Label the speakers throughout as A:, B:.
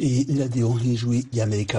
A: Iyi ni radiyo y'ijwi ry'amerika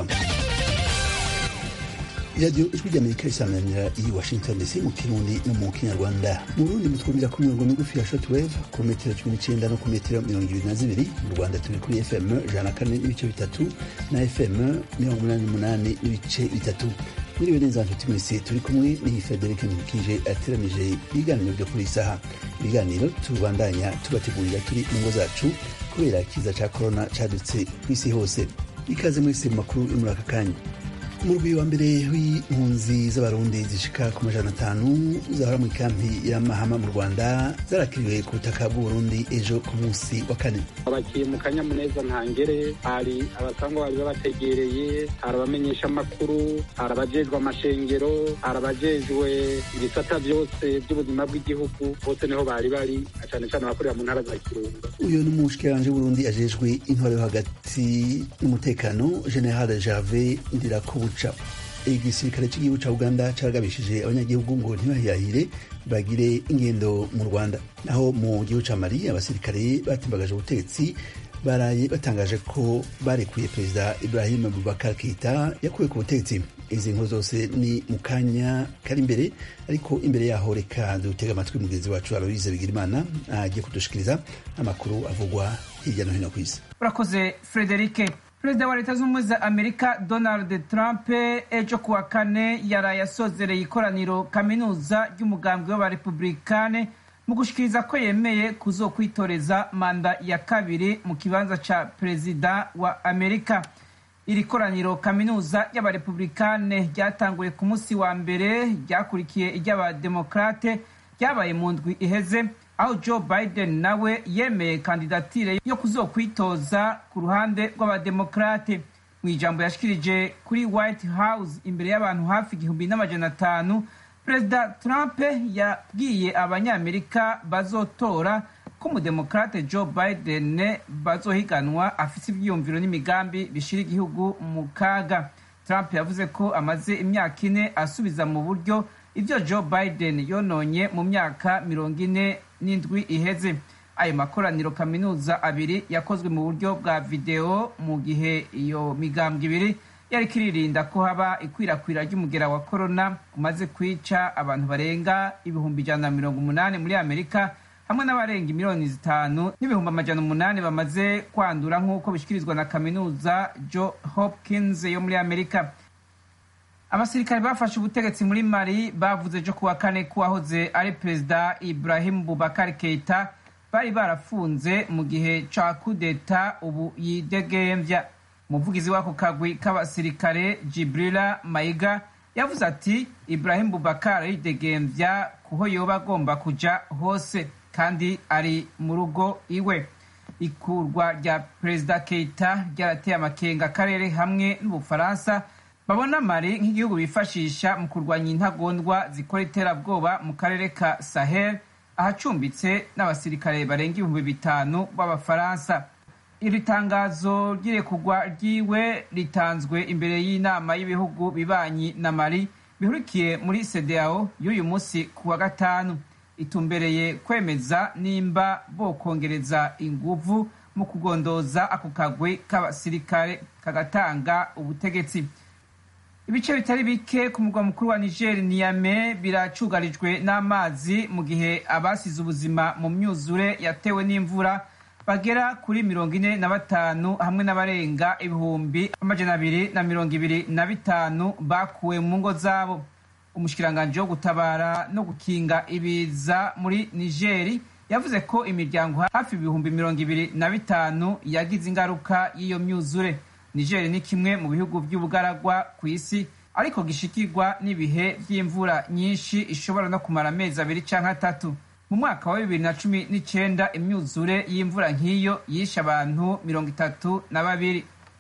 A: iradiyo ijwi ry'amerika risanganira i washington dc mu kirundi no mu kinyarwanda mu burundi mutwumvira ku mirongo migufi ya shortwave ku metero cumi n'icenda no ku metero mirongo ibiri na zibiri mu rwanda turi kuri fm ijana na kane n'ibice bitatu na fm mirongo umunani n'umunani n'ibice bitatu mwiriwe neza nshuti mwese turi kumwe n'iyi frederic nkikije ateranije ibiganiro byo kuri isaha ibiganiro tubandanya tubategurira turi mu ngo zacu kubera ikiza ca korona cadutse kw'isi hose ikaze mwese mu makuru yo muri aka kanya umurwi wa mbere w'impunzi z'abarundi zishika ku majana atanu zahora mu ikampi ya mahama mu rwanda zarakiriwe ku butaka bw'uburundi ejo ku munsi wa kane
B: abakiye mu kanyamuneza ntangere hari abasangwa bari babategereye hari abamenyesha amakuru hari abajejwe amashengero hari abajejwe ibisata byose by'ubuzima bw'igihugu bose niho bari bari cyane cyane abakorera mu ntara za kirundo
A: uyu ni umushikiranganji w'uburundi ajejwe intwaro yo hagati n'umutekano general jave ndirakubuca igisirikare cy'igihugu cya uganda caragabishije abanyagihugu ngo ntibahirahire bagire ingendo mu rwanda naho mu gihugu cya mali abasirikare batimbagaje ubutegetsi baraye batangaje ko barekuye perezida ibrahim bubakar keita yakuwe ku butegetsi izi nkuru zose ni mu kanya kari imbere ariko imbere yaho reka dutega amatwi mugenzi wacu aloise bigirimana agiye kudushikiriza amakuru avugwa hirya no hino ku isi
C: urakoze frederike perezida wa leta z'ubumwe za amerika donald trump ejo kuwa kane yaraye asozereye ikoraniro kaminuza ry'umugambwe w'abarepublikane mu gushikiriza ko yemeye kuzokwitoreza manda ya kabiri mu kibanza ca perezida wa amerika iri koraniro kaminuza y'abarepublikane ryatanguye ku munsi wa mbere ryakurikiye iry'abademokrate ryabaye mu ndwi iheze aho joe biden nawe yemeye kandidatire yo kuzokwitoza ku ruhande rw'abademokrate mu ijambo yashikirije kuri white house imbere y'abantu hafi igihumbi n'amajana atanu perezida trump yabwiye abanyamerika bazotora ko umudemokrate joe biden bazohiganwa afise ivyiyumviro n'imigambi bishira igihugu mu kaga trump yavuze ko amaze imyaka ine asubiza mu buryo ivyo joe biden yononye mu myaka mirongo ine n'indwi iheze ayo makoraniro kaminuza abiri yakozwe mu buryo bwa videwo mu gihe iyo migambwe ibiri yariko iririnda ko haba ikwirakwira ry'umugera wa korona umaze kwica abantu barenga ibihumbi ijana na mirongo umunani muri amerika hamwe n'abarenga miliyoni zitanu n'ibihumbi amajana umunani bamaze kwandura nk'uko bishyikirizwa na kaminuza jo hopkins yo muri amerika abasirikare bafashe ubutegetsi muri mali bavuze ejo kuwa kane ko wahoze ari perezida ibrahim bubakar keita bari barafunze mu gihe ca kudeta ubu yidegemvya umuvugizi w'ako kagwi k'abasirikare jibrila mayiga yavuze ati ibrahim bubakar yidegemvya kuho yoba agomba kuja hose kandi ari mu rugo iwe ikurwa rya perezida keita ryarateye amakenga akarere hamwe n'ubufaransa babona mari nk'igihugu bifashisha mu kurwanya intagondwa zikora iterabwoba mu karere ka sahel ahacumbitse n'abasirikare barenga ibihumbi bitanu b'abafaransa iri tangazo ry'irekugwa ryiwe ritanzwe imbere y'inama y'ibihugu bibanyi na mari bihurikiye muri sedao y'uyu munsi ku wa gatanu itumbereye kwemeza nimba bokongereza inguvu mu kugondoza ako kagwi k'abasirikare kagatanga ubutegetsi ibice bitari bike ku murwa mukuru wa niger niyame biracugarijwe n'amazi mu gihe abasize ubuzima mu myuzure yatewe n'imvura bagera kuri mirongo ine na batanu hamwe n'abarenga ibihumbi amajana abiri na mirongo ibiri na bitanu bakuwe mu ngo zabo umushikiranganji wo gutabara no gukinga ibiza muri nigeri yavuze ko imiryango hafi ibihumbi mirongo ibiri na bitanu yagize ingaruka y'iyo myuzure niger ni kimwe mu bihugu by'ubugaragwa ku isi ariko gishikirwa n'ibihe by'imvura nyinshi ishobora no kumara amezi abiri canke atatu mu mwaka wa bibiri na cumi n'icenda imyuzure y'imvura nk'iyo yishe abantu mirongo itatu na babiri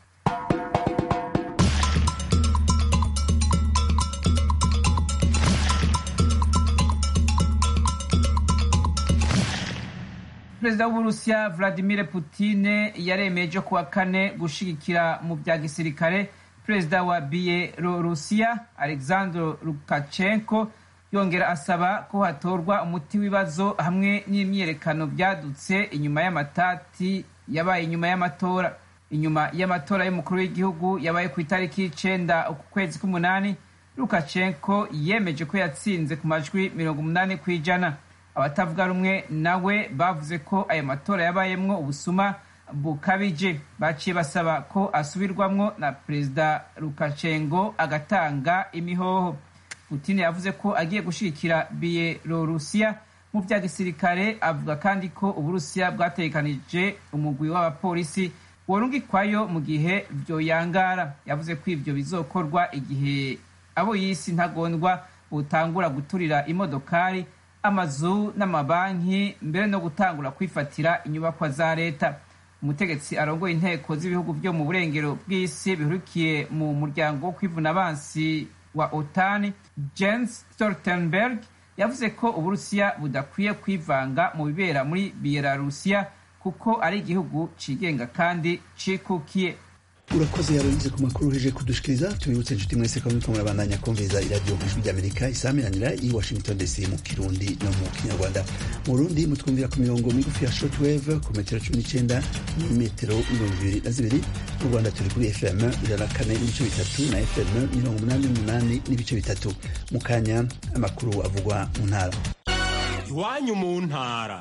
C: perezida w'uburusiya vladimir putine yaremeje kuwa kane gushigikira mu bya gisirikare perezida wa bielorusiya alexander lukashenko yongera asaba ko hatorwa umuti w'ibibazo hamwe n'imyiyerekano byadutse inyuma y'amatati yabaye inyuma y'amatora inyuma y'amatora y'umukuru w'igihugu yabaye ku itariki y'icenda uku kwezi k'umunani lukashenko yemeje ko yatsinze ku majwi mirongo umunani ku ijana abatavuga rumwe nawe bavuze ko ayo matora yabayemwo ubusuma bukabije baciye basaba ko asubirwamwo na perezida lukashenko agatanga imihoho putin yavuze ko agiye gushigikira biyelorusiya mu vya gisirikare avuga kandi ko uburusiya bwategekanije umugwi w'abapolisi worungikwayo mu gihe vyoyangara yavuze ko ivyo bizokorwa igihe abo yisi ntagondwa butangura guturira imodokari amazu n'amabanki mbere no gutangura kwifatira inyubakwa za leta umutegetsi arongoye inteko z'ibihugu vyo mu burengero bw'isi bihurukiye mu muryango wo kwivuna abansi wa otani jens stoltenberg yavuze ko uburusiya budakwiye kwivanga mu bibera muri biyelarusiya kuko ari igihugu cigenga kandi cikukiye
A: urakoze yarugize ku makuru uje kudushikiriza tubibutse inshuti mwese ko muriko murabandanya kumviriza iradiyo ijwi ry'amerika isamiranira i washington dc mu kirundi no mu kinyarwanda mu burundi mutwumvira ku mirongo migufi ya shortwave ku metero cumi n'icenda n'imetero mirongo ibiri na zibiri mu rwanda turi kuri fm ijana na kane n'ibice bitatu na fm mirongo umunani n'umunani n'ibice bitatu mu kanya amakuru avugwa mu ntara
D: iwanyu mu ntara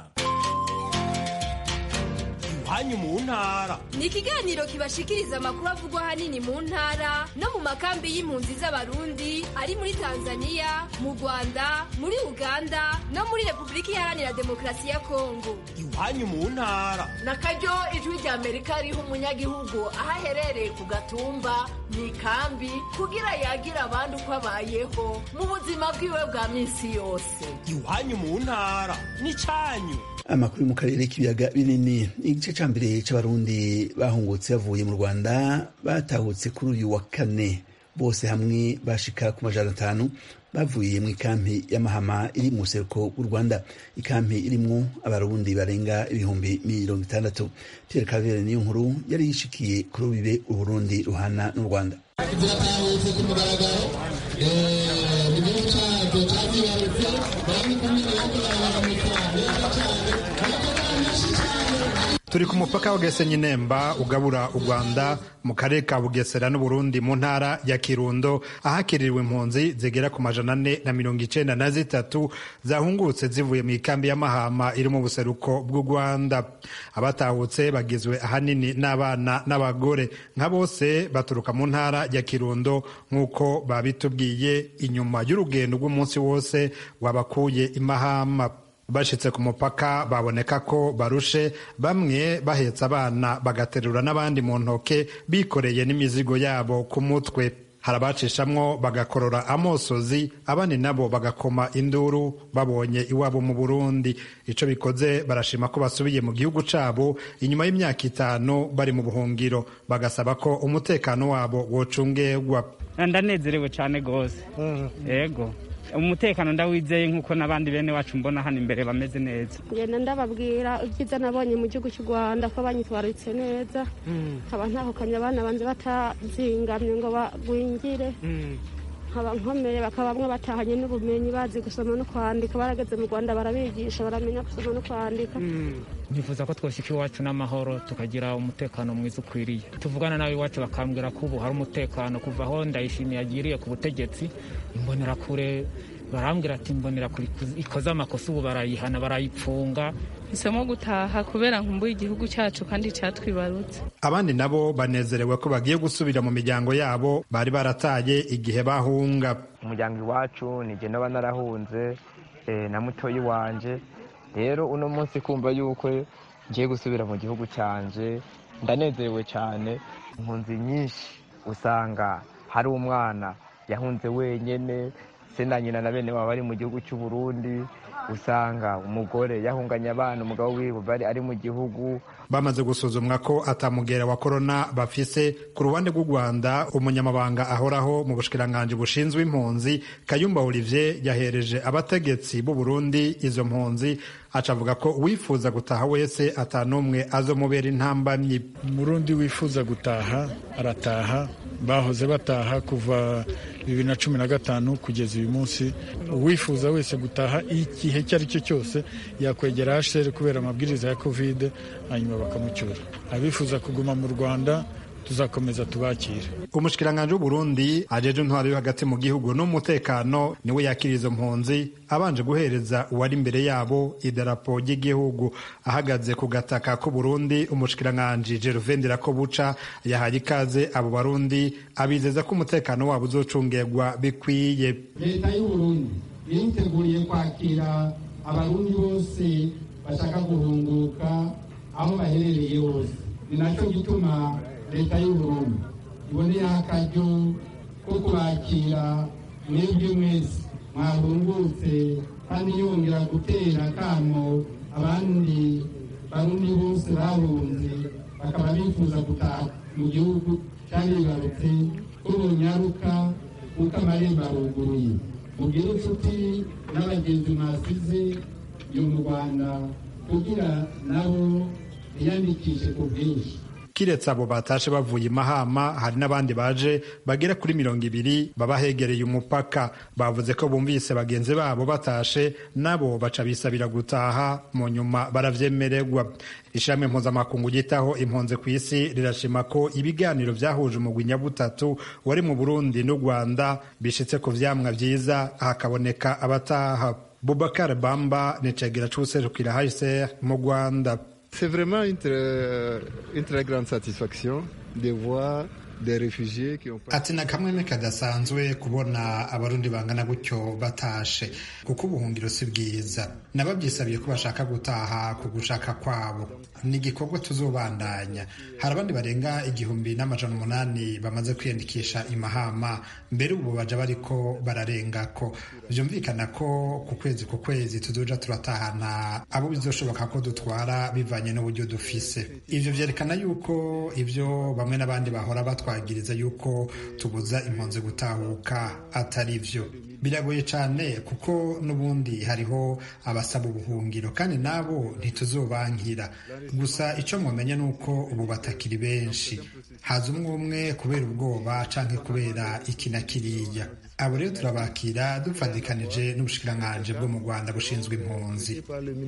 D: iwanyu mu ntara
E: ni ikiganiro kibashikiriza amakuru avugwa ahanini mu ntara no mu makambi y'impunzi z'abarundi ari muri tanzania mu rwanda muri uganda no muri repubulika iharanira demokarasi ya kongo
D: iwanyu mu ntara
F: na karyo ijwi rya amerika riha umunyagihugu aho aherereye ku gatumba mu ikambi kugira yagira abandi uko abayeho mu buzima bwiwe bwa minsi yose
D: iwanyu mu ntara n'icyanyu
A: amakuru yo mu karere k'ibiyaga binini igice ca mbere c'abarundi bahungutse bavuye mu rwanda batahutse kuri uyu wa kane bose hamwe bashika ku majana atanu bavuye mu ikampi y'amahama iri mu buseruko bw'u rwanda ikampi irimwo abarundi barenga ibihumbi mirongo itandatu pierre cavere niyo nkuru yari yishikiye kuri ubibe uburundi ruhana n'u rwanda
G: ziratahutse ku mugaragaro igihugu cyacu cyazibarutse bari kumwe
H: turi ku mupaka wa Gasenyi Nemba ugabura u Rwanda mu karere ka Bugesera n'Uburundi mu ntara ya Kirundo ahakiriwe impunzi zigera ku majana ane na mirongo icenda na zitatu zahungutse zivuye mu ikambi y'amahama iri mu buseruko bw'u Rwanda abatahutse bagizwe ahanini n'abana n'abagore nka bose baturuka mu ntara ya Kirundo nk'uko babitubwiye inyuma y'urugendo rw'umunsi wose wabakuye imahama bashitse ku mupaka baboneka ko barushe bamwe bahetse abana bagaterura n'abandi mu ntoke bikoreye n'imizigo yabo ku mutwe hari abacishamwo bagakorora amosozi abandi nabo bagakoma induru babonye iwabo mu burundi ico bikoze barashima ko basubiye mu gihugu cabo inyuma y'imyaka itanu bari mu buhungiro bagasaba ko umutekano wabo wocungerwa
I: ndanezerewe cyane rwose yego umutekano ndawizeye nk'uko n'abandi bene wacu mbona hano imbere bameze neza
J: ngenda ndababwira ibyiza nabonye mu gihugu cy'u rwanda ko banyitwararitse neza nkaba ntahukanye abana banze batazingamye ngo bagwingire nkaba nkomeye bakaba bamwe batahanye n'ubumenyi bazi gusoma no kwandika barageze mu rwanda barabigisha baramenya gusoma no kwandika
I: nifuza ko twoshyika iwacu n'amahoro tukagira umutekano mwiza ukwiriye tuvugana nawe iwacu bakambwira ko ubu hari umutekano kuva aho ndayishimiye agiriye ku butegetsi imbonerakure barambwira ati imbonerakure ikoze amakosa ubu barayihana barayipfunga
K: hisemo gutaha kubera nkumbuye igihugu cyacu kandi cyatwibarutse
H: abandi nabo banezerewe ko bagiye gusubira mu miryango yabo bari barataye igihe bahunga
L: umuryango iwacu nijye naba narahunze na mutoyi wanje rero uno munsi kumva yuko ngiye gusubira mu gihugu cyanje ndanezerewe cyane impunzi nyinshi usanga hari umwana yahunze wenyine se na nyina na bene baba bari mu gihugu cy'u Burundi usanga umugore yahunganye abana umugabo wiwe bari ari mu gihugu
H: bamaze gusuzumwa ko atamugera wa korona bafise ku ruhande rw'u rwanda umunyamabanga ahoraho mu bushikiranganji bushinzwe impunzi kayumba olivier yahereje abategetsi b'u burundi izo mpunzi aca avuga ko uwifuza gutaha wese atanumwe azomubera intambamyi
M: umurundi wifuza gutaha arataha bahoze bataha kuva bibiri na cumi na gatanu kugeza uyu munsi uwifuza wese gutaha igihe icyo ari cyo cyose yakwegera hsr kubera amabwiriza ya kovide hanyuma bakamucyura abifuza kuguma mu rwanda tuzakomeza tubakire
H: umushikiranganji w'uburundi ajeje intwaro yo hagati mu gihugu n'umutekano niwe yakira izo mpunzi abanje guhereza uwari imbere yabo idarapo ry'igihugu ahagaze ku gataka k'uburundi umushikiranganji gervain ndirakobuca yahaye ikaze abo barundi abizeza ko umutekano wabo uzocungegwa bikwiye
G: leta y'uburundi yiteguye kwakira abarundi bose bashaka guhunguka aho baherereye hose ni nacyo gituma leta y'uburundi iboneyeho akaryo ko kubakira mwebwe mwese mwahungutse kandi yongera gutera akamo abandi barundi bose bahunze bakaba bifuza gutaha mu gihugu cyangwa bibarutse ko bunyaruka kuko amarembo aruguruye mugire inshuti n'abagenzi mwasize yo mu rwanda kugira nabo biyandikishe ku bwinshi
H: kiretse abo batashe bavuye mahama hari n'abandi baje bagera kuri mirongo ibiri baba hegereye umupaka bavuze ko bumvise bagenzi babo batashe nabo baca bisabira gutaha mu nyuma baravyemererwa ishami mpuzamakungu ryitaho impunzi ku isi rirashima ko ibiganiro vyahuje umugwi nyabutatu wari mu burundi n'u rwanda bishitse ku vyamwa vyiza hakaboneka abataha bubakar bamba ni cegera c'uwuserukira hcr mu rwanda
N: C'est vraiment une très, une très grande satisfaction de voir des réfugiés qui ont
H: ati na kamwe kadasanzwe kubona abarundi bangana gutyo batashe kuko ubuhungiro si bwiza nababyisabiye ko bashaka gutaha ku gushaka kwabo ni igikorwa tuzobandanya hari abandi barenga igihumbi n'amajana umunani bamaze kwiyandikisha imahama mbere ubu baja bariko bararengako vyumvikana ko ku kwezi ku kwezi tuzoja turatahana abo bizoshoboka ko dutwara bivanye n'uburyo dufise ivyo vyerekana yuko ivyo bamwe n'abandi bahora batwagiriza yuko tubuza impunzi gutahuka atari vyo biragoye cyane kuko n'ubundi hariho abasaba ubuhungiro kandi nabo ntituzobankira gusa icyo mwamenya ni uko ubu batakiri benshi haza umwe umwe kubera ubwoba canke kubera iki na kiriya abo rero turabakira dupfadikanije n'ubushikiranganji bwo mu rwanda bushinzwe impunzi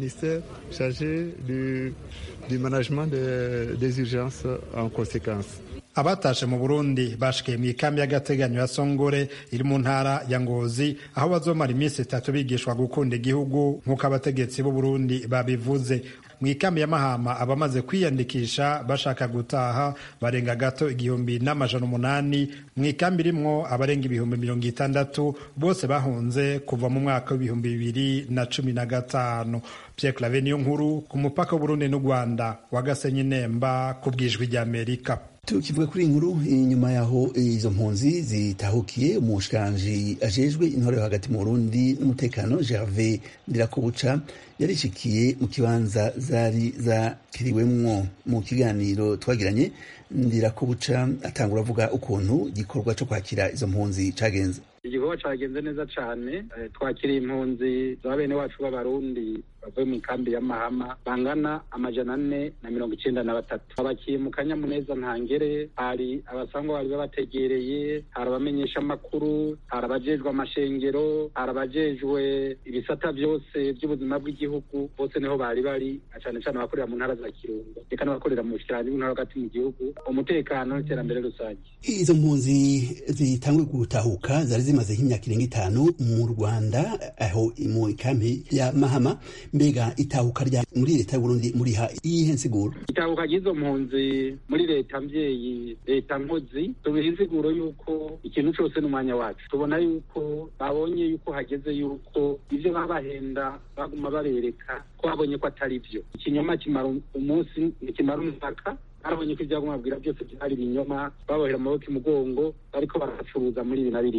N: du management de, des urgences en conséquence
H: abatashe mu burundi bashikiye mu ikambi y'agateganyo ya songore iri mu ntara ya ngozi aho bazomara iminsi itatu bigishwa gukunda igihugu nk'uko abategetsi b'u burundi babivuze mu ikambi ya mahama abamaze kwiyandikisha bashaka gutaha barenga gato igihumbi n'amajana umunani mu ikambi irimwo abarenga ibihumbi mirongo itandatu bose bahunze kuva mu mwaka w'ibihumbi bibiri na cumi na gatanu pierre clave niyo nkuru ku mupaka w'uburundi n'u rwanda wa gasenyi nemba ku bwijwi ry'amerika
A: tukivuga kuri iyi nkuru inyuma yaho izo mpunzi zitahukiye umushikiranganji ajejwe intore hagati mu burundi n'umutekano gerve ndirakobuca yarishikiye mu kibanza zari zakiriwemwo mu kiganiro twagiranye ndirakobuca atangura avuga ukuntu igikorwa cyo kwakira izo mpunzi cagenze
B: igikorwa cagenze neza cane twakiriye impunzi za bene wacu b'abarundi bavuye mu ikambi ya mahama bangana amajana ane na mirongo icenda na batatu babakiye mu kanyamuneza ntangere hari abasangwa bari babategereye hari abamenyesha amakuru hari abajejwe amashengero hari abajejwe ibisata vyose vy'ubuzima bw'igihugu bose niho bari bari na cane cane abakorera mu ntara za kirundo reka n'abakorera mu bushikiranganji bw'intara hagati mu gihugu umutekano n'iterambere rusange
A: izo mpunzi zitanguye gutahuka zari zimaze nk'imyaka irenga itanu mu rwanda aho mu ikambi ya mahama mbega itahuka rya muri leta y'uburundi muriha iyihe nsiguro
B: itahuka ry'izo mpunzi muri leta mbyeyi leta nkozi tubiha insiguro y'uko ikintu cose n'umwanya wacu tubona yuko babonye yuko hageze yuko ivyo babahenda baguma babereka ko babonye ko atari vyo ikinyoma kimara umunsi ntikimara umwaka barabonye ko ivyaguma babwira byose byari ibinyoma babohera amaboko imugongo bariko baracuruza muri ibi na biriya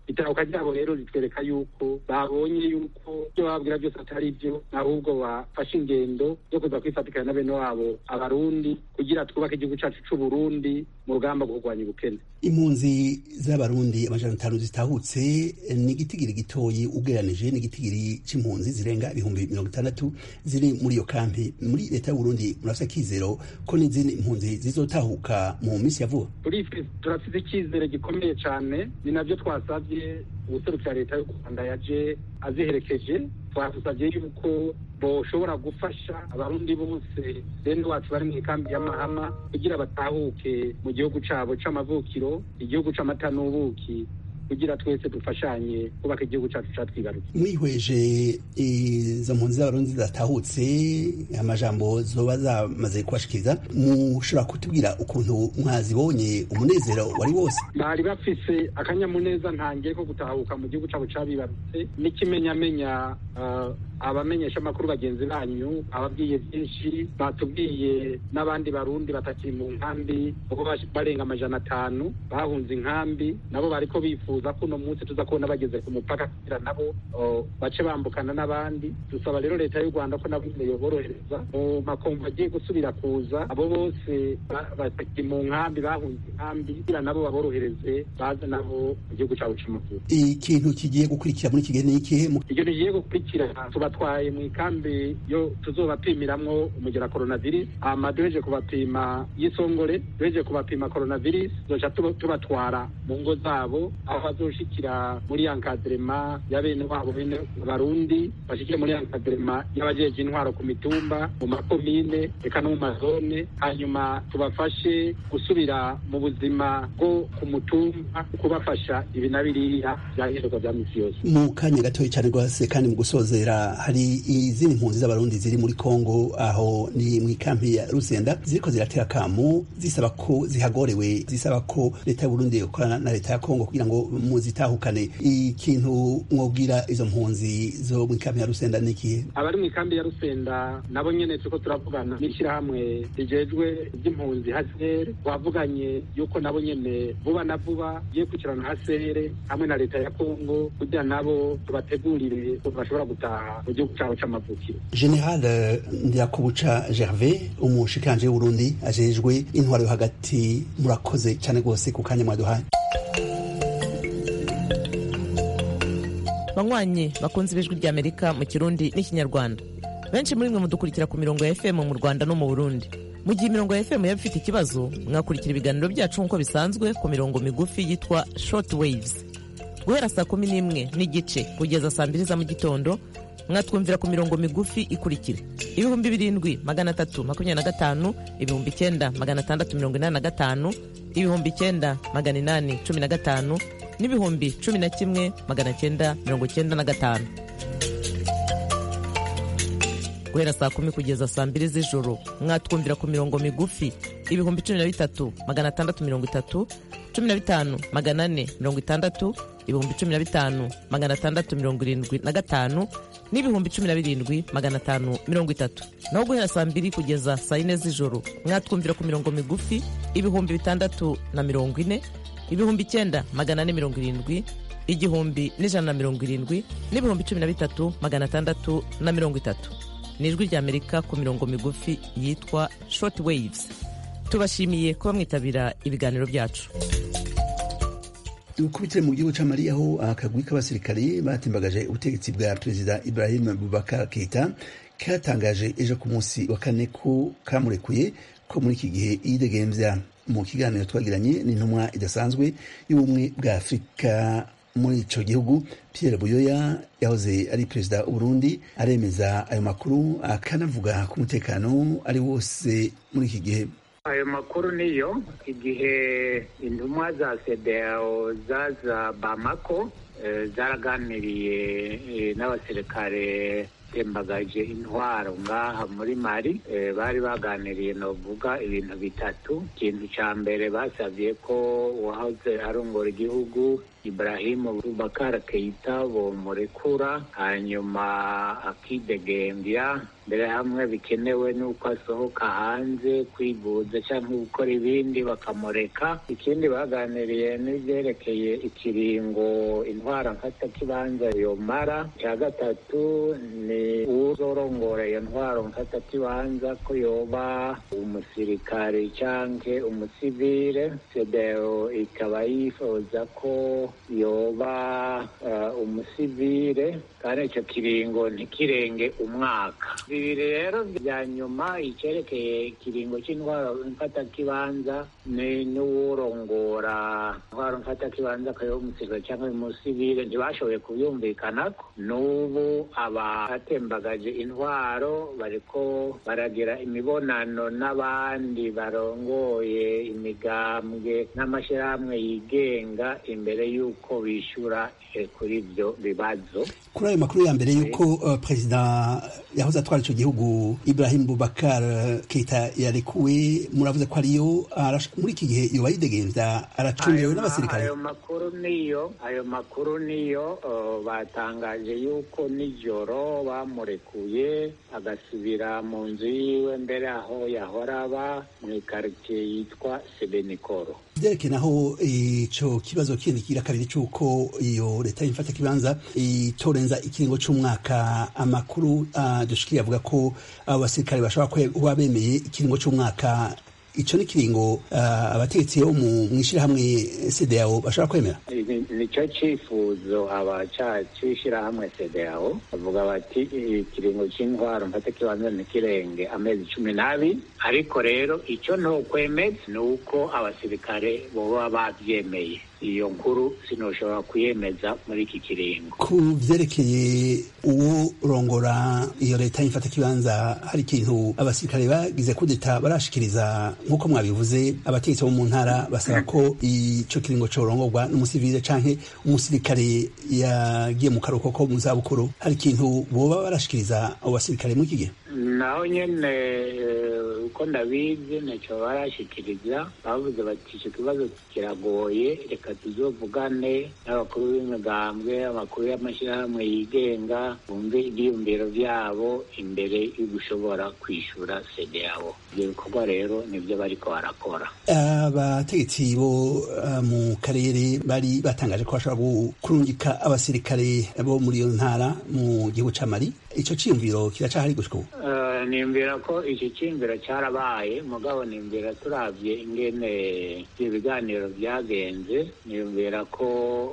B: itahuka ryabo rero ritwereka yuko babonye yuko ibyo bababwira byose atari byo ahubwo bafashe ingendo yo kuza kwifatikanya na bene wabo abarundi kugira twubake igihugu cyacu c'uburundi mu rugamba rwo kurwanya ubukene
A: impunzi z'abarundi amajana atanu zitahutse ni igitigiri gitoyi ugereranije n'igitigiri c'impunzi zirenga ibihumbi mirongo itandatu ziri muri iyo kampi muri leta y'uburundi murafise akizero ko n'izindi impunzi zizotahuka mu minsi ya vuba
B: turafite icyizere gikomeye cyane ni nabyo twasabye ubuserukira leta y'u rwanda yaje aziherekeje twasabye yuko boshobora gufasha abarundi bose bene wacu bari mu ikambi y'amahama kugira batahuke mu gihugu cyabo c'amavukiro igihugu c'amata n'ubuki kugira twese dufashanye kubaka igihugu cyacu catwibarutse
A: mwihweje izo mpunzi z'abarundi zidatahutse amajambo zoba zamaze kubashikiriza mushobora kutubwira ukuntu mwazibonye umunezero wari wose
B: bari bafise akanyamuneza ntangiye ko gutahuka mu gihugu cabo cabibarutse n'ikimenyamenya uh, abamenyesha amakuru bagenzi banyu ababwiye byinshi batubwiye n'abandi barundi batakiri mu nkambi kuko barenga amajana atanu bahunze inkambi nabo bariko bifuza ko uno munsi tuza kubona bageze ku mupaka kugira nabo bace bambukana n'abandi dusaba rero leta y'u rwanda ko nabo nyine yoborohereza mu makomvu agiye gusubira kuza abo bose batakiri mu nkambi bahunze inkambi kugira nabo baborohereze baze nabo mu gihugu cyabo c'amakuru
A: ikintu kigiye gukurikira muri iki gihe ni ikihe
B: ikintu kigiye gukurikira tubatwaye mu ikambi yo tuzobapimiramwo umugera coronavirus hama duheje kubapima y'isongore duheje kubapima coronavirus tuzoca tubatwara mu ngo zabo aho bazoshikira muri encadrement ya bene wabo bene abarundi bashikire muri encadrement y'abajeje intwaro ku mitumba mu makomine eka no mu mazone hanyuma tubafashe gusubira mu buzima bwo ku mutumba kubafasha ibi na biriya byahinduka bya misi yose
A: mu kanya gatoya cyane rwose kandi mu gusozera hari izindi mpunzi z'abarundi ziri muri kongo aho ni mu ikampi ya rusenda ziriko ziratera kamu zisaba ko zihagorewe zisaba ko leta y'uburundi ikorana na leta ya kongo kugira ngo muzitahukane ikintu mwobwira izo mpunzi zo mu ikampi ya rusenda ni ikihe
B: abari mu ikambi ya rusenda nabo nyene turiko turavugana n'ishyirahamwe rijejwe iby'impunzi hasere twavuganye yuko nabo nyene vuba na vuba giye kwikirana hasere hamwe na leta ya kongo kugira nabo tubategurire ko bashobora gutaha mu gihugu cyabo c'amavukiro
A: general ndirakubuca gervais umushikanje w'uburundi ajejwe intwaro yo hagati murakoze cyane rwose ku kanya mwaduhaye
O: banywanyi bakunze ibijwi ry'amerika mu kirundi n'ikinyarwanda benshi muri mwe mudukurikira ku mirongo ya fm mu rwanda no mu burundi mu gihe imirongo ya fm yaba ifite ikibazo mwakurikira ibiganiro byacu nk'uko bisanzwe ku mirongo migufi yitwa short waves guhera saa kumi n'imwe n'igice kugeza saa mbiri za mu gitondo mwatwumvira ku mirongo migufi ikurikira ibihumbi birindwi magana atatu makumyabiri na gatanu ibihumbi icyenda magana atandatu mirongo inani na gatanu ibihumbi icyenda magana inani cumi na gatanu n'ibihumbi cumi na kimwe magana cyenda mirongo cyenda na gatanu guhera saa kumi kugeza saa mbiri z'ijoro mwatwumvira ku mirongo migufi ibihumbi cumi na bitatu magana atandatu mirongo itatu cumi na bitanu magana ane mirongo itandatu ibihumbi cumi na bitanu magana atandatu mirongo irindwi na gatanu n'ibihumbi cumi na birindwi magana atanu mirongo itatu naho guhera saa mbiri kugeza saa yine z'ijoro mwatwumvira ku mirongo migufi ibihumbi bitandatu na mirongo ine ibihumbi icyenda magana ane mirongo irindwi igihumbi n'ijana na mirongo irindwi n'ibihumbi cumi na bitatu magana atandatu na mirongo itatu ni ijwi ry'amerika ku mirongo migufi yitwa short waves tubashimiye kuba mwitabira ibiganiro byacu
A: dukubitire mu gihugu cya mali aho akagwi k'abasirikari batimbagaje ubutegetsi bwa perezida ibrahim bubakar keita katangaje ejo ku munsi wa kane ko kamurekuye ko muri iki gihe yidegembya mu kiganiro twagiranye n'intumwa idasanzwe y'ubumwe bwa afurika muri ico gihugu pierre buyoya yahoze ari perezida w'uburundi aremeza ayo makuru akanavuga ku mutekano ari wose muri iki gihe
P: ayo makuru niyo igihe intumwa za sedeo zaza bamako zaraganiriye n'abasirikare batembagaje intwaro ngaha muri mari bari baganiriye novuga ibintu bitatu ikintu ca mbere basavye ko uwahoze arongora igihugu Ibrahimu Bubakar Keita bomurekura hanyuma akidegembya mbere hamwe bikenewe n'uko asohoka hanze kwivuza cyangwa gukora ibindi bakamureka ikindi baganiriye n'ibyerekeye ikiringo intwara mfatakibanza yomara icya gatatu ni uzorongora iyo ntwaro mfatakibanza ko yoba umusirikare cyangwa umusivile sedeo ikaba yifuza ko yoba uh, umusivile kandi icyo kiringo ntikirenge umwaka bibiri rero bya nyuma icyerekeye ikiringo cy'intwaro mfatakibanza ni n'uwurongora intwaro mfatakibanza akaba umusirikare cyangwa umusivile ntibashoboye kubyumvikanako n'ubu abatembagaje intwaro bariko baragira imibonano n'abandi barongoye imigambwe n'amashyirahamwe yigenga imbere y'uko bishyura kuri ibyo bibazo
A: kuri ayo makuru ya mbere y'uko uh, perezida yahoze atwara icyo gihugu Ibrahim Bubakar Keita yarekuwe muravuze ko ariyo muri iki gihe yoba yidegenza aracungewe n'abasirikare
P: ayo makuru niyo ayo makuru niyo uh, batangaje yuko nijoro bamurekuye agasubira mu nzu yiwe mbere aho yahora aba mu ikaritsiye yitwa Sebenikoro
A: byerekeye naho ico kibazo kindi kira kabiri c'uko iyo leta y'imfata kibanza itorenza ikiringo c'umwaka amakuru uh, dushikiriye avuga ko abo basirikare bashobora kuba bemeye ikiringo c'umwaka ico ni kiringo uh, abategetsi bo mu mwishirahamwe CDAO bashobora kwemera
P: nico cifuzo abacishirahamwe CDAO bavuga bati ikiringo c'intwaro mfata kibanza nikirenge amezi cumi n'abiri ariko rero ico ntokwemeza ni uko abasirikare boba bavyemeye iyo nkuru sinoshobora kuyemeza muri iki kiringo
A: ku vyerekeye uwo rongora iyo leta y'imfata kibanza hari ikintu abasirikare bagize kudeta barashikiriza nk'uko mwabivuze abategetsi bo mu ntara basaba ko ico kiringo corongorwa n'umusivile canke umusirikare yagiye mu karuhuko ko mu zabukuru hari ikintu boba barashikiriza abo basirikare muri iki gihe
P: naho nyene uko ndabizi ntacyo barashikiriza bavuze bati icyo kibazo kiragoye reka tuzovugane n'abakuru b'imigambwe abakuru y'amashyirahamwe yigenga bumve ibyiyumviro byabo imbere yo gushobora kwishyura sede yabo ibyo bikorwa rero nibyo bariko barakora
A: abategetsi bo mu karere bari batangaje ko bashobora kurungika abasirikare bo muri iyo ntara mu gihugu ca mali ico ciyumviro kiracahari gushika ubu
P: nimbwira ko iki cyiyumviro cyarabaye mugabo nimbwira turabye ingene ibiganiro byagenze nimbwira ko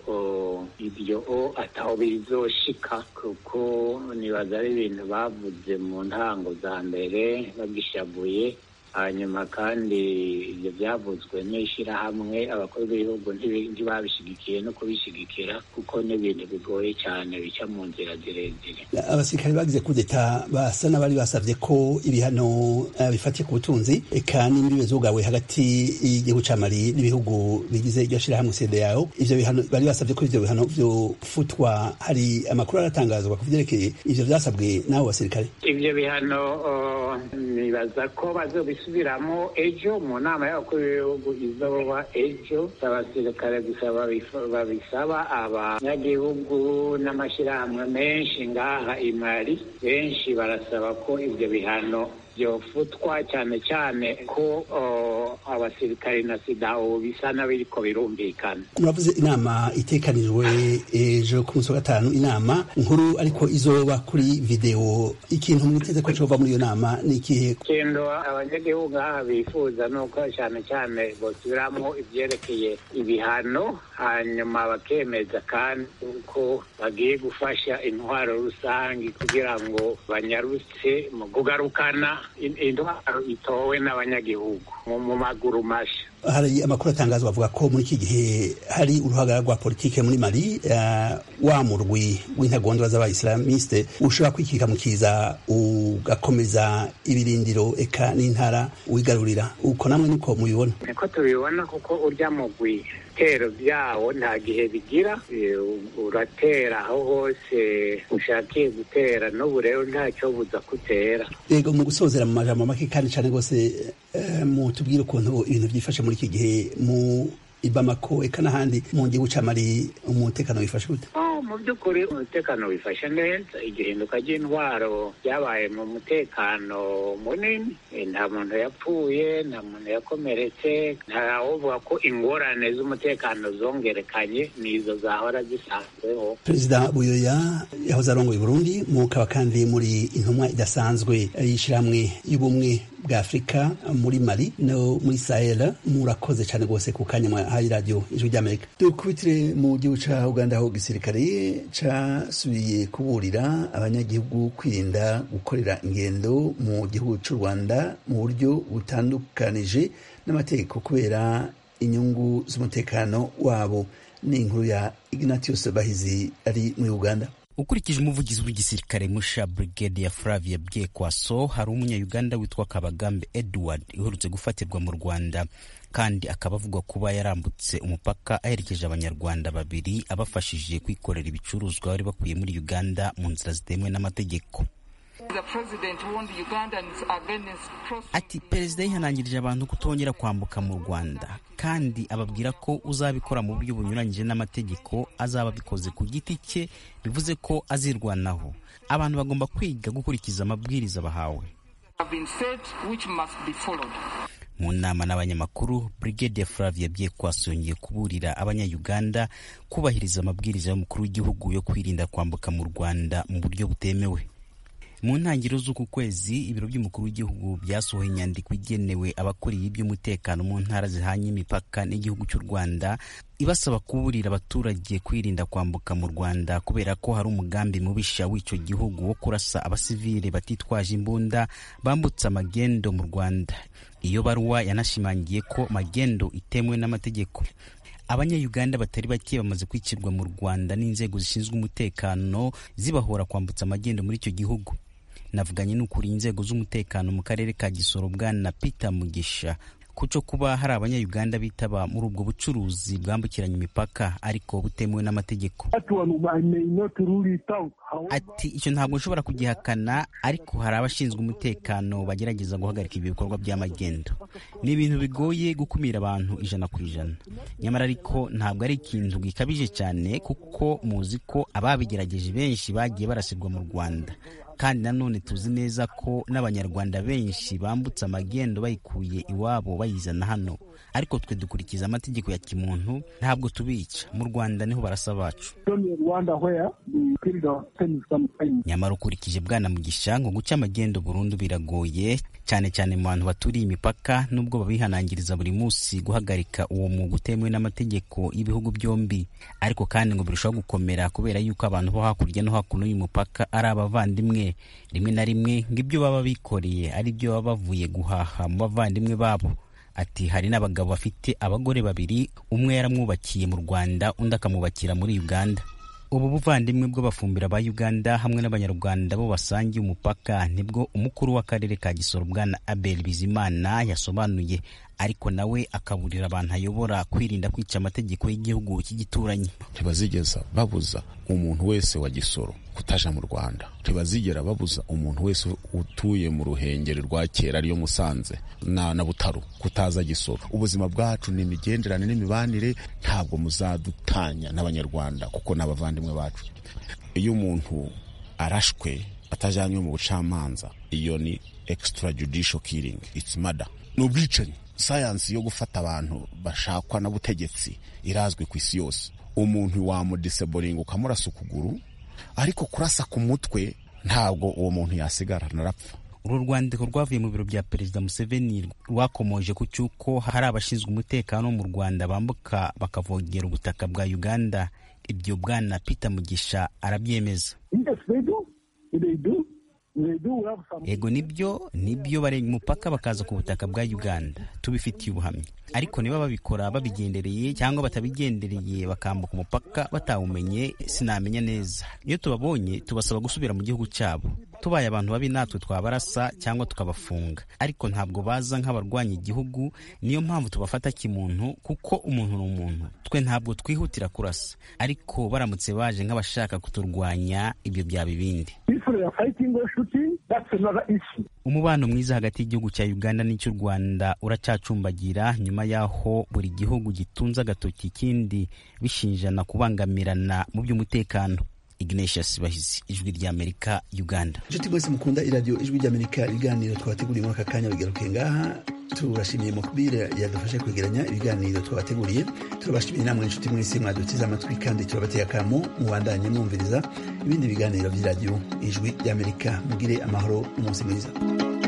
P: ibyo ataho bizoshika kuko nibaza ari ibintu bavuze mu ntango za mbere bagishabuye hanyuma kandi ibyo byavuzwe n'ishyirahamwe abakuru b'ibihugu ntibabishyigikiye no kubishyigikira kuko n'ibintu bigoye cyane bica mu nzira zirezire
A: abasirikare bagize kudeta basa n'abari basabye ko ibihano bifatiye ku butunzi eka n'imbibe zugawe hagati y'igihugu ca mali n'ibihugu bigize iryo shyirahamwe CEDEAO ivyo bihano bari basabye ko ivyo bihano vyofutwa hari amakuru aratangazwa ku vyerekeye ivyo vyasabwe n'abo basirikare
P: ivyo bihano nibaza ko bazobisubiramo ejo mu nama y'abakuru b'ibihugu izoba ejo abasirikare gusa babisaba abanyagihugu n'amashyirahamwe menshi ngaha imari benshi barasaba ko ivyo bihano byofutwa cyane cyane ko abasirikare na sidawo bisa n'abiriko birumvikana
A: muravuze inama itekanijwe ejo ku munsi wa gatanu inama nkuru ariko izoba kuri videwo ikintu mwiteze ko cova muri iyo nama ni ikihe
P: ikintu abanyagihugu aha bifuza ni uko cyane cyane bosubiramo ibyerekeye ibihano hanyuma bakemeza kandi uko bagiye gufasha intwaro rusange kugira ngo banyarutse mu kugarukana intwaro itowe n'abanyagihugu mu maguru mashya
A: hari amakuru atangazwa avuga ko muri iki gihe hari uruhagarara rwa politike muri mali uh, wa murwi w'intagondwa z'abayisilamiste ushobora kwikika mu kiza ugakomeza ibirindiro eka n'intara wigarurira uko namwe niko mubibona
P: niko tubibona kuko urya mugwi ibitero byawo nta gihe bigira uratera aho hose ushakiye gutera n'ubu rero ntacyo buza kutera
A: yego mu gusozera mu majambo make kandi cyane rwose mutubwire ukuntu ibintu byifashe muri iki gihe mu ibamako eka n'ahandi mu gihugu cya mali umutekano wifashe gute
P: mu by'ukuri umutekano wifashe neza igihinduka ry'intwaro ryabaye mu mutekano munini nta muntu yapfuye nta muntu yakomeretse ntawuvuga ko ingorane z'umutekano zongerekanye nizo zahora zisanzweho
A: perezida buyoya yahoze arongoye burundi mukaba kandi muri intumwa idasanzwe y'ishyirahamwe y'ubumwe bwa afurika muri mali no muri sahel murakoze cyane rwose ku kanya mwahaye radiyo ijwi ry'amerika dukubitire mu gihugu cya uganda aho gisirikare casubiye kuburira abanyagihugu kwirinda gukorera ingendo mu gihugu cy'u rwanda mu buryo butandukanije n'amategeko kubera inyungu z'umutekano wabo ni inkuru ya ignatius bahizi ari muri uganda
Q: ukurikije umuvugizi w'igisirikare musha brigade ya flavia byekwaso hari umunya-uganda witwa kabagambe edward uherutse gufatirwa mu rwanda kandi akaba avugwa kuba yarambutse umupaka aherekeje abanyarwanda babiri abafashije kwikorera ibicuruzwa bari bakuye muri uganda mu nzira zitemewe n'amategeko ati perezida yihanangirije abantu kutongera kwambuka mu rwanda kandi ababwira ko uzabikora mu buryo bunyuranyije n'amategeko azaba abikoze ku giti cye bivuze ko azirwanaho abantu bagomba kwiga gukurikiza amabwiriza bahawe mu nama n'abanyamakuru brigade ya flavia byekwaso yongeye kuburira abanyayuganda kubahiriza amabwiriza y'umukuru w'igihugu yo kwirinda kwambuka mu rwanda mu buryo butemewe mu ntangiriro z'uku kwezi ibiro by'umukuru w'igihugu byasohoye inyandiko igenewe abakuriye iby'umutekano mu ntara zihanye imipaka n'igihugu cy'u rwanda ibasaba kuburira abaturage kwirinda kwambuka mu rwanda kubera ko hari umugambi mubisha w'icyo gihugu wo kurasa abasivile batitwaje imbunda bambutse amagendo mu rwanda iyo baruwa yanashimangiye ko magendo itemewe n'amategeko abanyayuganda batari bake bamaze kwicirwa mu rwanda n'inzego zishinzwe umutekano zibahora kwambutsa amagendo muri icyo gihugu navuganye n'ukuriye inzego z'umutekano mu karere ka gisoro bwana peter mugisha kuco kuba hari abanyayuganda bitaba muri ubwo bucuruzi bwambukiranya imipaka ariko butemewe n'amategeko ati icyo ntabwo nshobora kugihakana ariko hari abashinzwe umutekano bagerageza guhagarika ibi bikorwa by'amagendo ni ibintu bigoye gukumira abantu ijana ku ijana nyamara ariko ntabwo ari ikintu gikabije cyane kuko muzi ko ababigerageje benshi bagiye barasirwa mu rwanda kandi nanone tuzi neza ko n'abanyarwanda benshi bambutse amagendo bayikuye iwabo bayizana hano ariko twe dukurikiza amategeko ya kimuntu ntabwo tubica mu rwanda niho barasa bacu nyamara ukurikije bwana mugisha ngo guca amagendo burundu biragoye cyane cyane mu bantu baturiye imipaka nubwo babihanangiriza buri munsi guhagarika uwo mwuga utemewe n'amategeko y'ibihugu byombi ariko kandi ngo birushaho gukomera kubera yuko abantu bo hakurya no hakuno y'umupaka ari abavandimwe rimwe na rimwe ngo ibyo baba bikoreye ari byo baba bavuye guhaha mu bavandimwe babo ati hari n'abagabo bafite abagore babiri umwe yaramwubakiye mu rwanda undi akamwubakira muri uganda ubu buvandimwe bw'abafumbira ba uganda hamwe n'abanyarwanda bo basangiye umupaka nibwo umukuru w'akarere ka gisoro bwana abel bizimana yasobanuye ariko nawe akaburira abantu ayobora kwirinda kwica amategeko y'igihugu cy'igituranyi
R: ntibazigeza babuza umuntu wese wa gisoro kutaja mu rwanda ntibazigera babuza umuntu wese utuye mu ruhengeri rwa kera ariyo musanze na, na butaro kutaza gisoro ubuzima bwacu ni imigenderane n'imibanire ntabwo muzadutanya n'abanyarwanda kuko ni abavandimwe bacu iyo umuntu arashwe atajanywe mu bucamanza iyo ni extrajudicial killing it's murder ni ubwicanyi sayansi yo gufata abantu bashakwa n'ubutegetsi irazwi ku isi yose umuntu wamudiseboringa ukamurasa ukuguru ariko kurasa ku mutwe ntabwo uwo muntu yasigara narapfa
Q: uru rwandiko rwavuye mu biro bya perezida museveni rwakomoje ku cy'uko hari abashinzwe umutekano mu rwanda bambuka bakavogera ubutaka bwa uganda ibyo bwana peter mugisha arabyemeza
S: Yes, they do. They do.
Q: ego nibyo nibyo barenga umupaka bakaza ku butaka bwa uganda tubifitiye ubuhamya ariko niba babikora babigendereye cyangwa batabigendereye bakambuka umupaka batawumenye sinamenya neza iyo tubabonye tubasaba gusubira mu gihugu cyabo tubaye abantu babi natwe twabarasa cyangwa tukabafunga ariko ntabwo baza nk'abarwanya igihugu niyo mpamvu tubafata kimuntu kuko umuntu ni umuntu twe ntabwo twihutira kurasa ariko baramutse baje nk'abashaka kuturwanya ibyo byaba ibindi umubano mwiza hagati y'igihugu cya uganda n'icy'u rwanda uracacumbagira nyuma y'aho buri gihugu gitunze agatoki ikindi bishinjana kubangamirana mu by'umutekano ignatius bahizi ijwi ry'amerika uganda
A: inshuti mwese mukunda iradiyo ijwi ry'amerika ibiganiro twabateguriye muri aka kanya bigaruke ngaha turashimiye mukubire yadufashe kwegeranya ibiganiro twabateguriye turabashimiye namwe inshuti mwese mwadutize amatwi kandi turabateye akamo mubandanye mwumviriza ibindi biganiro by'iradiyo ijwi ry'amerika mugire amahoro umunsi mwiza